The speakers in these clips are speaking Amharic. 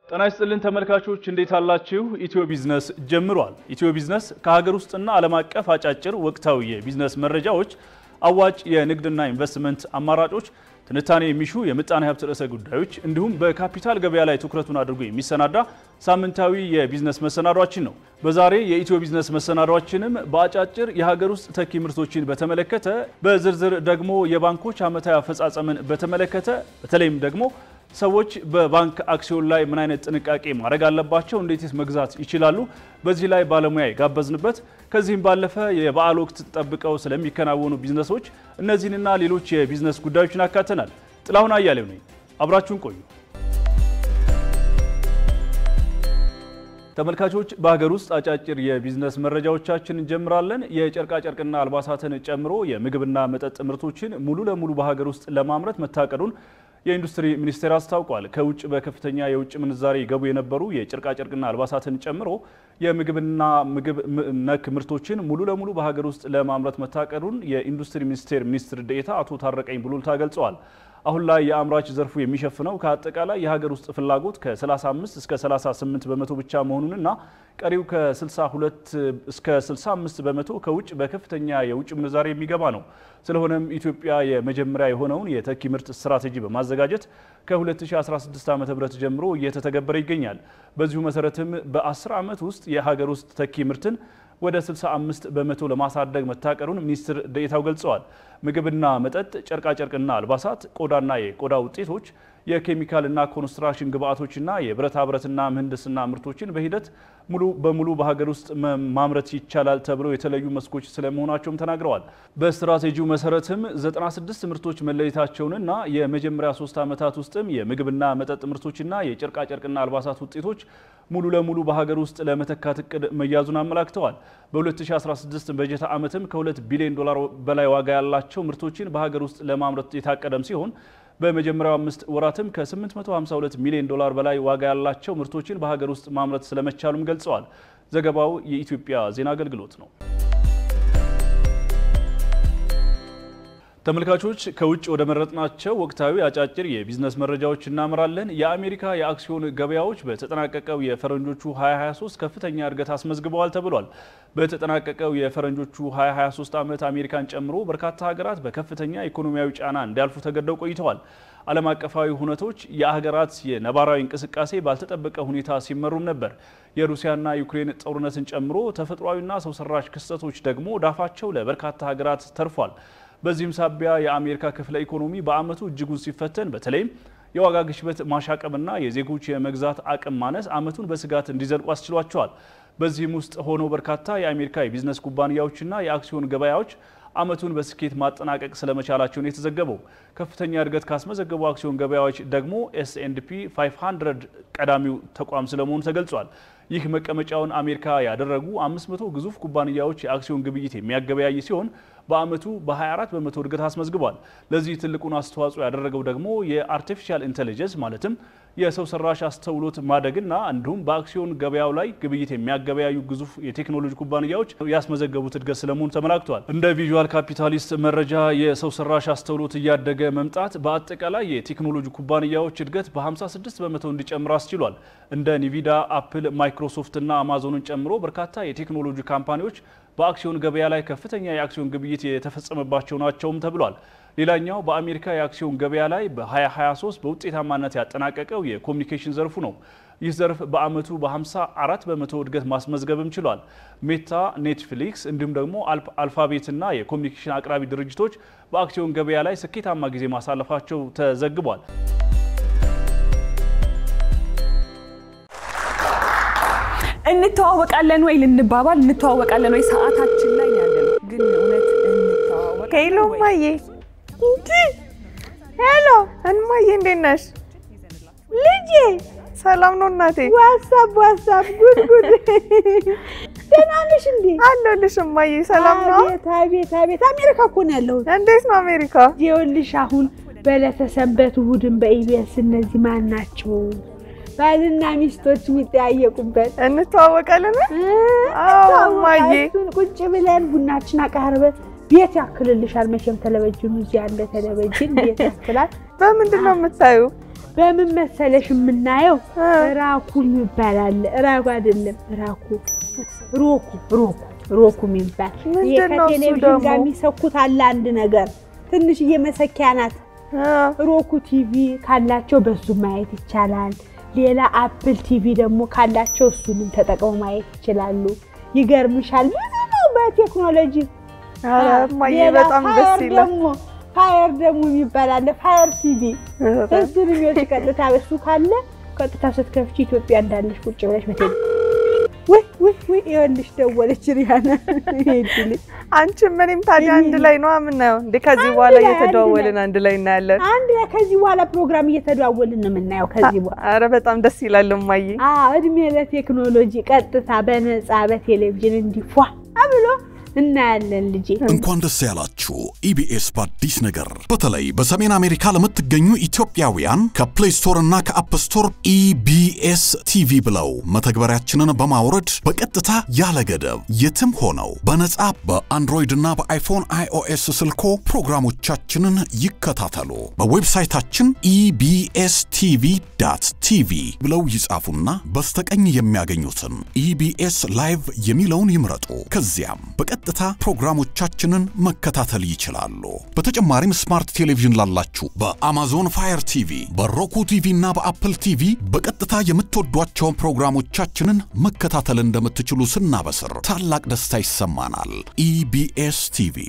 ጤና ይስጥልን ተመልካቾች እንዴት አላችሁ? ኢትዮ ቢዝነስ ጀምሯል። ኢትዮ ቢዝነስ ከሀገር ውስጥና ዓለም አቀፍ አጫጭር ወቅታዊ የቢዝነስ መረጃዎች፣ አዋጭ የንግድና ኢንቨስትመንት አማራጮች፣ ትንታኔ የሚሹ የምጣኔ ሀብት ርዕሰ ጉዳዮች እንዲሁም በካፒታል ገበያ ላይ ትኩረቱን አድርጎ የሚሰናዳ ሳምንታዊ የቢዝነስ መሰናዷችን ነው። በዛሬ የኢትዮ ቢዝነስ መሰናዷችንም በአጫጭር የሀገር ውስጥ ተኪ ምርቶችን በተመለከተ፣ በዝርዝር ደግሞ የባንኮች ዓመታዊ አፈጻጸምን በተመለከተ በተለይም ደግሞ ሰዎች በባንክ አክሲዮን ላይ ምን አይነት ጥንቃቄ ማድረግ አለባቸው፣ እንዴትስ መግዛት ይችላሉ፣ በዚህ ላይ ባለሙያ የጋበዝንበት ከዚህም ባለፈ የበዓል ወቅት ጠብቀው ስለሚከናወኑ ቢዝነሶች እነዚህንና ሌሎች የቢዝነስ ጉዳዮችን አካተናል። ጥላሁን አያሌው ነኝ። አብራችሁን ቆዩ። ተመልካቾች በሀገር ውስጥ አጫጭር የቢዝነስ መረጃዎቻችን እንጀምራለን። የጨርቃጨርቅና አልባሳትን ጨምሮ የምግብና መጠጥ ምርቶችን ሙሉ ለሙሉ በሀገር ውስጥ ለማምረት መታቀዱን የኢንዱስትሪ ሚኒስቴር አስታውቋል። ከውጭ በከፍተኛ የውጭ ምንዛሬ ይገቡ የነበሩ የጨርቃጨርቅና አልባሳትን ጨምሮ የምግብና ምግብ ነክ ምርቶችን ሙሉ ለሙሉ በሀገር ውስጥ ለማምረት መታቀዱን የኢንዱስትሪ ሚኒስቴር ሚኒስትር ዴኤታ አቶ ታረቀኝ ቡሉልታ ገልጸዋል። አሁን ላይ የአምራች ዘርፉ የሚሸፍነው ከአጠቃላይ የሀገር ውስጥ ፍላጎት ከ35 እስከ 38 በመቶ ብቻ መሆኑንና ቀሪው ከ62 እስከ 65 በመቶ ከውጭ በከፍተኛ የውጭ ምንዛሬ የሚገባ ነው። ስለሆነም ኢትዮጵያ የመጀመሪያ የሆነውን የተኪ ምርት ስትራቴጂ በማዘጋጀት ከ2016 ዓ.ም ጀምሮ እየተተገበረ ይገኛል። በዚሁ መሰረትም በ10 ዓመት ውስጥ የሀገር ውስጥ ተኪ ምርትን ወደ 65 በመቶ ለማሳደግ መታቀዱን ሚኒስትር ዴኤታው ገልጸዋል። ምግብና መጠጥ፣ ጨርቃጨርቅና አልባሳት፣ ቆዳና የቆዳ ውጤቶች፣ የኬሚካልና ኮንስትራክሽን ግብአቶችና የብረታ ብረትና ምህንድስና ምርቶችን በሂደት ሙሉ በሙሉ በሀገር ውስጥ ማምረት ይቻላል ተብለው የተለዩ መስኮች ስለመሆናቸውም ተናግረዋል። በስትራቴጂው መሰረትም 96 ምርቶች መለየታቸውንና የመጀመሪያ ሶስት ዓመታት ውስጥም የምግብና መጠጥ ምርቶችና የጨርቃጨርቅና አልባሳት ውጤቶች ሙሉ ለሙሉ በሀገር ውስጥ ለመተካት እቅድ መያዙን አመላክተዋል። በ2016 በጀት ዓመትም ከ2 ቢሊዮን ዶላር በላይ ዋጋ ያላቸው ምርቶችን በሀገር ውስጥ ለማምረት የታቀደም ሲሆን በመጀመሪያው አምስት ወራትም ከ852 ሚሊዮን ዶላር በላይ ዋጋ ያላቸው ምርቶችን በሀገር ውስጥ ማምረት ስለመቻሉም ገልጸዋል። ዘገባው የኢትዮጵያ ዜና አገልግሎት ነው። ተመልካቾች ከውጭ ወደ መረጥናቸው ወቅታዊ አጫጭር የቢዝነስ መረጃዎች እናምራለን። የአሜሪካ የአክሲዮን ገበያዎች በተጠናቀቀው የፈረንጆቹ 2023 ከፍተኛ እድገት አስመዝግበዋል ተብሏል። በተጠናቀቀው የፈረንጆቹ 2023 ዓመት አሜሪካን ጨምሮ በርካታ ሀገራት በከፍተኛ ኢኮኖሚያዊ ጫና እንዲያልፉ ተገደው ቆይተዋል። ዓለም አቀፋዊ ሁነቶች የሀገራት የነባራዊ እንቅስቃሴ ባልተጠበቀ ሁኔታ ሲመሩም ነበር። የሩሲያና ዩክሬን ጦርነትን ጨምሮ ተፈጥሯዊና ሰው ሰራሽ ክስተቶች ደግሞ ዳፋቸው ለበርካታ ሀገራት ተርፏል። በዚህም ሳቢያ የአሜሪካ ክፍለ ኢኮኖሚ በዓመቱ እጅጉን ሲፈተን በተለይም የዋጋ ግሽበት ማሻቀብና የዜጎች የመግዛት አቅም ማነስ ዓመቱን በስጋት እንዲዘልቁ አስችሏቸዋል። በዚህም ውስጥ ሆነው በርካታ የአሜሪካ የቢዝነስ ኩባንያዎችና የአክሲዮን ገበያዎች ዓመቱን በስኬት ማጠናቀቅ ስለመቻላቸው ነው የተዘገበው። ከፍተኛ እድገት ካስመዘገቡ አክሲዮን ገበያዎች ደግሞ ኤስኤንድፒ 500 ቀዳሚው ተቋም ስለመሆኑ ተገልጿል። ይህ መቀመጫውን አሜሪካ ያደረጉ 500 ግዙፍ ኩባንያዎች የአክሲዮን ግብይት የሚያገበያይ ሲሆን በዓመቱ በ24 በመቶ እድገት አስመዝግቧል። ለዚህ ትልቁን አስተዋጽኦ ያደረገው ደግሞ የአርቲፊሻል ኢንቴሊጀንስ ማለትም የሰው ሰራሽ አስተውሎት ማደግና እንዲሁም በአክሲዮን ገበያው ላይ ግብይት የሚያገበያዩ ግዙፍ የቴክኖሎጂ ኩባንያዎች ያስመዘገቡት እድገት ስለመሆኑ ተመላክቷል። እንደ ቪዥዋል ካፒታሊስት መረጃ የሰው ሰራሽ አስተውሎት እያደገ መምጣት በአጠቃላይ የቴክኖሎጂ ኩባንያዎች እድገት በ56 በመቶ እንዲጨምር አስችሏል። እንደ ኒቪዳ፣ አፕል፣ ማይክሮሶፍት እና አማዞንን ጨምሮ በርካታ የቴክኖሎጂ ካምፓኒዎች በአክሲዮን ገበያ ላይ ከፍተኛ የአክሲዮን ግብይት የተፈጸመባቸው ናቸውም ተብሏል። ሌላኛው በአሜሪካ የአክሲዮን ገበያ ላይ በ2023 በውጤታማነት ያጠናቀቀው የኮሚኒኬሽን ዘርፉ ነው። ይህ ዘርፍ በዓመቱ በ54 በመቶ እድገት ማስመዝገብም ችሏል። ሜታ፣ ኔትፍሊክስ እንዲሁም ደግሞ አልፋቤትና የኮሚኒኬሽን አቅራቢ ድርጅቶች በአክሲዮን ገበያ ላይ ስኬታማ ጊዜ ማሳለፋቸው ተዘግቧል። እንተዋወቃለን ወይ ልንባባል እንተዋወቃለን ወይ ሰዓታችን ላይ ያለ ነው። ግን እውነት እንተዋወቃለን ሄሎ ወይ? እማዬ፣ እንዲ ሄሎ እማዬ፣ እንዴት ነሽ ልጄ? ሰላም ነው እናቴ። ዋሳብ ዋሳብ፣ ጉድ ጉድ። ደህና ነሽ እንዴ? አለሁልሽ እማዬ። ሰላም ነው? አቤት አቤት አቤት! አሜሪካ እኮ ነው ያለሁት። እንዴት ነው አሜሪካ? ይኸውልሽ አሁን በዕለተ ሰንበት እሑድን በኢቢኤስ እነዚህ ማን ናቸው ባልና ሚስቶች የሚጠያየቁበት እንተዋወቃለን? አዎ እማዬ። እሱን ቁጭ ብለን ቡናችን አቃርበን ቤት ያክልልሻል። መቼም ቴሌቪዥኑ እዚህ ያለ ቴሌቪዥን ቤት ያክላል። በምንድን ነው የምታዩ? በምን መሰለሽ የምናየው ራኩ ይባላል። ራኩ አይደለም ራኩ ሮኩ ሮኩ ሮኩ የሚባል ይሄ ምንድን ነው እሱ ከቴሌቪዥን ደግሞ? ጋር የሚሰኩት አለ አንድ ነገር ትንሽዬ መሰኪያ ናት። ሮኩ ቲቪ ካላቸው በሱ ማየት ይቻላል። ሌላ አፕል ቲቪ ደግሞ ካላቸው እሱንም ተጠቅመው ማየት ይችላሉ። ይገርምሻል ብዙ ነው በቴክኖሎጂ ኧረ እማዬ ሌላ በጣም ደስ ፋየር ይላል። ደግሞ ፋየር ደግሞ የሚባል አለ ፋየር ቲቪ እሱን የሚወስድ ቀጥታ በሱ ካለ ቀጥታ ስትከፍቺ ኢትዮጵያ እንዳለሽ ቁጭ ብለሽ በቴሌ ወይ ወይ ወይ ይኸውልሽ ደወለች ሪያና ሄድል አንቺም እኔም ታዲያ አንድ ላይ ነው የምናየው እንዴ? ከዚህ አንድ በኋላ ላይ፣ አንድ እየተደዋወልን ላይ። አንድ ላይ እናያለን። አንድ ላይ ከዚህ በኋላ ፕሮግራም እየተደዋወልን ነው የምናየው። ከዚህ በኋላ ኧረ በጣም ደስ ይላል እማዬ። አዎ እድሜ ለቴክኖሎጂ ቀጥታ በነፃ በቴሌቪዥን እንዲፏ ብሎ እናያለን ልጄ። እንኳን ደስ ያላችሁ ኢቢኤስ በአዲስ ነገር በተለይ በሰሜን አሜሪካ ለምትገኙ ኢትዮጵያውያን ከፕሌይ ስቶር እና ከአፕ ስቶር ኢቢኤስ ቲቪ ብለው መተግበሪያችንን በማውረድ በቀጥታ ያለ ገደብ የትም ሆነው በነጻ በአንድሮይድ እና በአይፎን አይኦኤስ ስልኮ ፕሮግራሞቻችንን ይከታተሉ። በዌብሳይታችን ኢቢኤስ ቲቪ ዳት ቲቪ ብለው ይጻፉና በስተቀኝ የሚያገኙትን ኢቢኤስ ላይቭ የሚለውን ይምረጡ። ከዚያም በቀጥታ ፕሮግራሞቻችንን መከታተል ይችላሉ። በተጨማሪም ስማርት ቴሌቪዥን ላላችሁ በአማዞን ፋየር ቲቪ፣ በሮኩ ቲቪ እና በአፕል ቲቪ በቀጥታ የምትወዷቸውን ፕሮግራሞቻችንን መከታተል እንደምትችሉ ስናበስር ታላቅ ደስታ ይሰማናል። ኢቢኤስ ቲቪ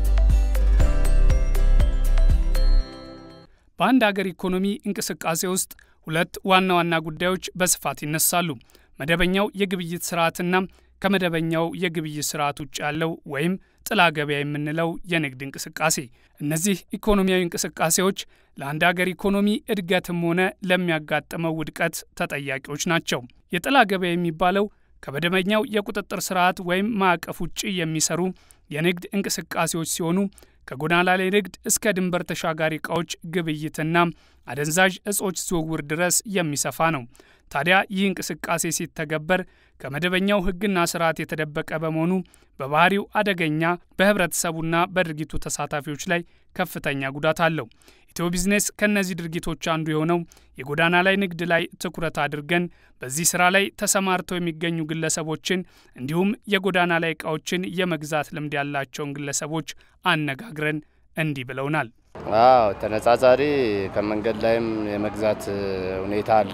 በአንድ አገር ኢኮኖሚ እንቅስቃሴ ውስጥ ሁለት ዋና ዋና ጉዳዮች በስፋት ይነሳሉ። መደበኛው የግብይት ስርዓትና ከመደበኛው የግብይት ስርዓት ውጭ ያለው ወይም ጥላ ገበያ የምንለው የንግድ እንቅስቃሴ። እነዚህ ኢኮኖሚያዊ እንቅስቃሴዎች ለአንድ አገር ኢኮኖሚ እድገትም ሆነ ለሚያጋጥመው ውድቀት ተጠያቂዎች ናቸው። የጥላ ገበያ የሚባለው ከመደበኛው የቁጥጥር ስርዓት ወይም ማዕቀፍ ውጭ የሚሰሩ የንግድ እንቅስቃሴዎች ሲሆኑ ከጎዳና ላይ ንግድ እስከ ድንበር ተሻጋሪ ዕቃዎች ግብይትና አደንዛዥ እጾች ዝውውር ድረስ የሚሰፋ ነው። ታዲያ ይህ እንቅስቃሴ ሲተገበር ከመደበኛው ሕግና ስርዓት የተደበቀ በመሆኑ በባህሪው አደገኛ፣ በህብረተሰቡና በድርጊቱ ተሳታፊዎች ላይ ከፍተኛ ጉዳት አለው። ኢትዮ ቢዝነስ ከእነዚህ ድርጊቶች አንዱ የሆነው የጎዳና ላይ ንግድ ላይ ትኩረት አድርገን በዚህ ስራ ላይ ተሰማርተው የሚገኙ ግለሰቦችን እንዲሁም የጎዳና ላይ ዕቃዎችን የመግዛት ልምድ ያላቸውን ግለሰቦች አነጋግረን እንዲህ ብለውናል። አዎ ተነጻጻሪ ከመንገድ ላይም የመግዛት ሁኔታ አለ።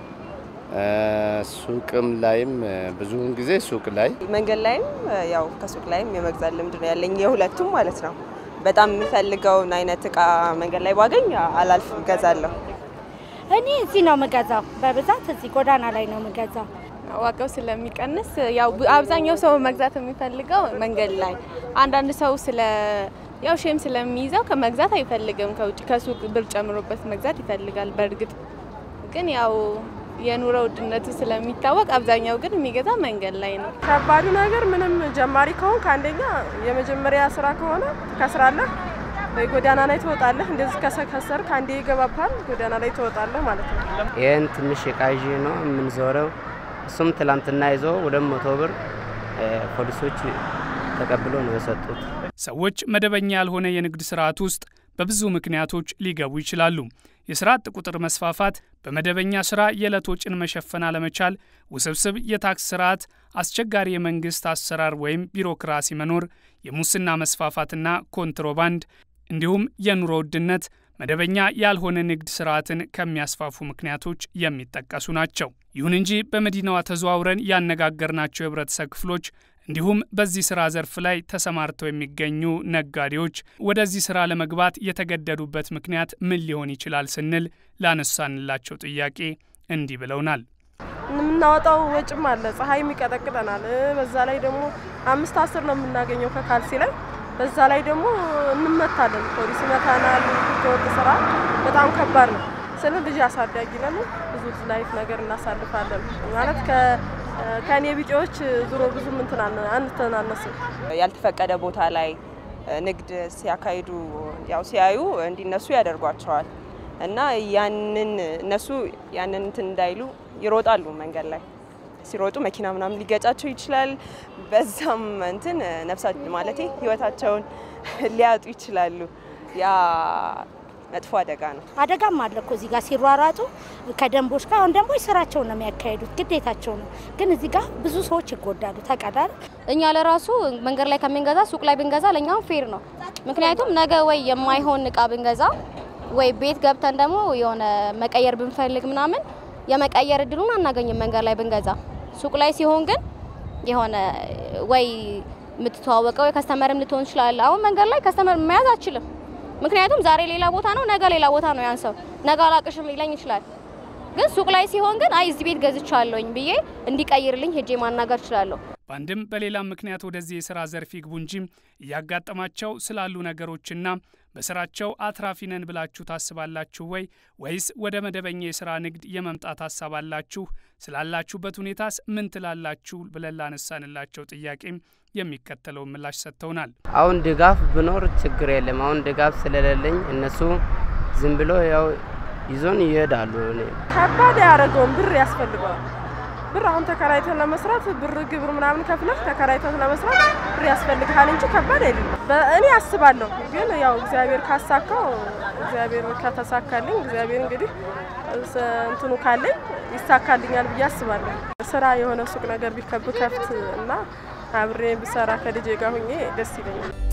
ሱቅም ላይም ብዙውን ጊዜ ሱቅ ላይ መንገድ ላይም ያው ከሱቅ ላይም የመግዛት ልምድ ነው ያለኝ የሁለቱም ማለት ነው። በጣም የምፈልገውን አይነት እቃ መንገድ ላይ ባገኝ አላልፍም፣ እገዛለሁ። እኔ እዚህ ነው የምገዛው። በብዛት እዚህ ጎዳና ላይ ነው የምገዛው። ዋጋው ስለሚቀንስ ያው አብዛኛው ሰው መግዛት የሚፈልገው መንገድ ላይ፣ አንዳንድ ሰው ስለ ያው ሼም ስለሚይዘው ከመግዛት አይፈልግም። ከውጭ ከሱቅ ብር ጨምሮበት መግዛት ይፈልጋል። በእርግጥ ግን ያው የኑሮ ውድነቱ ስለሚታወቅ አብዛኛው ግን የሚገዛ መንገድ ላይ ነው። ከባዱ ነገር ምንም ጀማሪ ከሆንክ አንደኛ የመጀመሪያ ስራ ከሆነ ትከስራለህ፣ ወይ ጎዳና ላይ ትወጣለህ። እንደዚህ ከሰከሰርክ አንዴ ይገባብሃል፣ ጎዳና ላይ ትወጣለህ ማለት ነው። ይህን ትንሽ እቃ ይዤ ነው የምንዞረው። እሱም ትላንትና ይዞ ሁለት መቶ ብር ፖሊሶች ተቀብሎ ነው የሰጡት። ሰዎች መደበኛ ያልሆነ የንግድ ስርዓት ውስጥ በብዙ ምክንያቶች ሊገቡ ይችላሉ። የስራ አጥ ቁጥር መስፋፋት፣ በመደበኛ ስራ የዕለት ወጪን መሸፈን አለመቻል፣ ውስብስብ የታክስ ስርዓት፣ አስቸጋሪ የመንግስት አሰራር ወይም ቢሮክራሲ መኖር፣ የሙስና መስፋፋትና ኮንትሮባንድ እንዲሁም የኑሮ ውድነት መደበኛ ያልሆነ ንግድ ስርዓትን ከሚያስፋፉ ምክንያቶች የሚጠቀሱ ናቸው። ይሁን እንጂ በመዲናዋ ተዘዋውረን ያነጋገርናቸው የህብረተሰብ ክፍሎች እንዲሁም በዚህ ስራ ዘርፍ ላይ ተሰማርተው የሚገኙ ነጋዴዎች ወደዚህ ስራ ለመግባት የተገደዱበት ምክንያት ምን ሊሆን ይችላል ስንል ላነሳንላቸው ጥያቄ እንዲህ ብለውናል። የምናወጣው ወጭም አለ፣ ፀሐይም ይቀጠቅጠናል። በዛ ላይ ደግሞ አምስት አስር ነው የምናገኘው ከካልሲ ላይ። በዛ ላይ ደግሞ እንመታለን፣ ፖሊስ ይመታናል። ህገወጥ ስራ በጣም ከባድ ነው። ስለ ልጅ አሳዳጊ ነን፣ ብዙ ላይፍ ነገር እናሳልፋለን ማለት ከእኔ ቢጤዎች ዙሮ ብዙ አንተናነስም። ያልተፈቀደ ቦታ ላይ ንግድ ሲያካሂዱ ያው ሲያዩ እንዲነሱ ያደርጓቸዋል እና ያንን እነሱ ያንን እንትን እንዳይሉ ይሮጣሉ። መንገድ ላይ ሲሮጡ መኪና ምናምን ሊገጫቸው ይችላል። በዛም እንትን ነፍሳ ማለቴ ህይወታቸውን ሊያጡ ይችላሉ። ያ መጥፎ አደጋ ነው። አደጋም አለ እኮ እዚህ ጋር ሲሯሯጡ ከደንቦች ጋር አሁን ደንቦች ስራቸውን ነው የሚያካሂዱት፣ ግዴታቸው ነው። ግን እዚህ ጋር ብዙ ሰዎች ይጎዳሉ። ተቀዳል እኛ ለራሱ መንገድ ላይ ከምንገዛ ሱቅ ላይ ብንገዛ ለእኛም ፌር ነው። ምክንያቱም ነገ ወይ የማይሆን እቃ ብንገዛ ወይ ቤት ገብተን ደግሞ የሆነ መቀየር ብንፈልግ ምናምን የመቀየር እድሉን አናገኝም መንገድ ላይ ብንገዛ። ሱቅ ላይ ሲሆን ግን የሆነ ወይ የምትተዋወቀው የከስተመርም ልትሆን ይችላል። አሁን መንገድ ላይ ከስተመር መያዝ አችልም። ምክንያቱም ዛሬ ሌላ ቦታ ነው፣ ነገ ሌላ ቦታ ነው። ያን ሰው ነገ አላቅሽም ሊለኝ ይችላል። ግን ሱቅ ላይ ሲሆን ግን አይ እዚህ ቤት ገዝቻለሁኝ ብዬ እንዲቀይርልኝ ሄጄ ማናገር እችላለሁ። በአንድም በሌላም ምክንያት ወደዚህ የስራ ዘርፍ ይግቡ እንጂ እያጋጠማቸው ስላሉ ነገሮችና በስራቸው አትራፊ ነን ብላችሁ ታስባላችሁ ወይ? ወይስ ወደ መደበኛ የስራ ንግድ የመምጣት ሀሳብ አላችሁ? ስላላችሁበት ሁኔታስ ምን ትላላችሁ? ብለን ላነሳንላቸው ጥያቄም የሚከተለውን ምላሽ ሰጥተውናል። አሁን ድጋፍ ብኖር ችግር የለም። አሁን ድጋፍ ስለሌለኝ እነሱ ዝም ብሎ ያው ይዞን ይሄዳሉ። ከባድ ያደረገውን ብር ያስፈልገዋል። ብር አሁን ተከራይተን ለመስራት ብር ግብር ምናምን ከፍለህ ተከራይተን ለመስራት ብር ያስፈልግሃል እንጂ ከባድ አይደለም። እኔ አስባለሁ፣ ግን ያው እግዚአብሔር ካሳካው እግዚአብሔር ከተሳካልኝ እግዚአብሔር እንግዲህ እንትኑ ካለኝ ይሳካልኛል ብዬ አስባለሁ። ስራ የሆነ ሱቅ ነገር ቢከብ ከፍት እና አብሬ ብሰራ ከልጄ ጋር ሁኜ ደስ ይለኛል።